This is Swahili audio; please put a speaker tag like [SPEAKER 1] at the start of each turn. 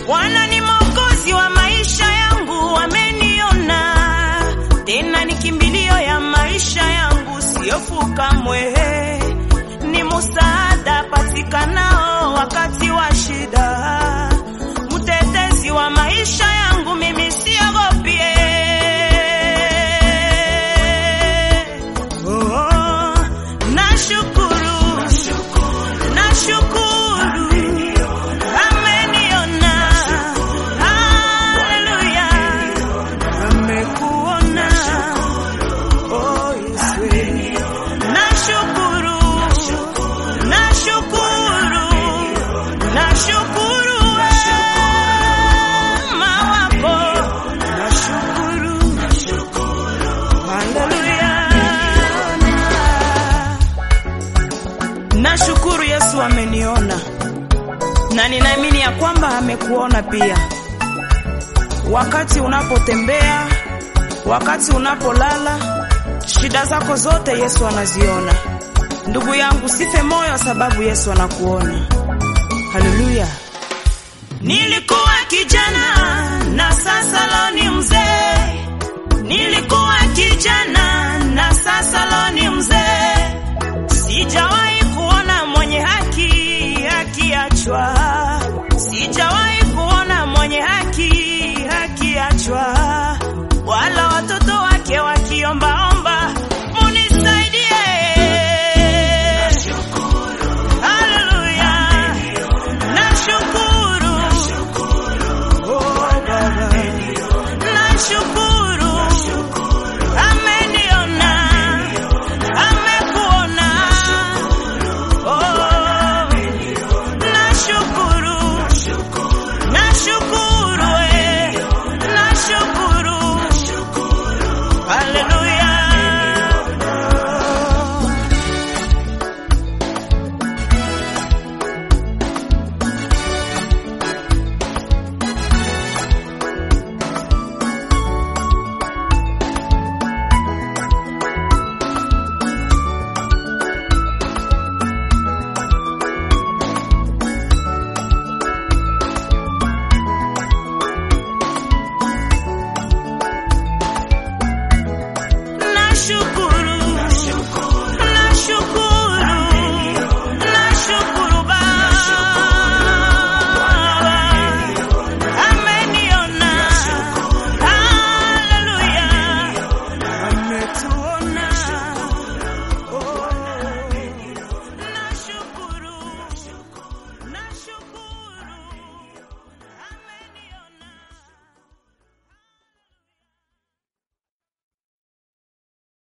[SPEAKER 1] Bwana ni mwokozi wa maisha yangu, ameniona tena, ni kimbilio ya maisha yangu, siofu kamwe, ni musaada patikanao wakati wa shida, mtetezi wa maisha yangu, mimi siogopie. Oh, nashukuru, nashukuru, ameniona, haleluya, amekuona, oh Yesu, nashukuru, nashukuru, nashukuru wema wako, nashukuru, haleluya. Nashukuru Yesu ameniona na ninaamini ya kwamba amekuona pia. Wakati unapotembea, wakati unapolala, shida zako zote Yesu anaziona. Ndugu yangu, sife moyo sababu Yesu anakuona. Haleluya. Nilikuwa kijana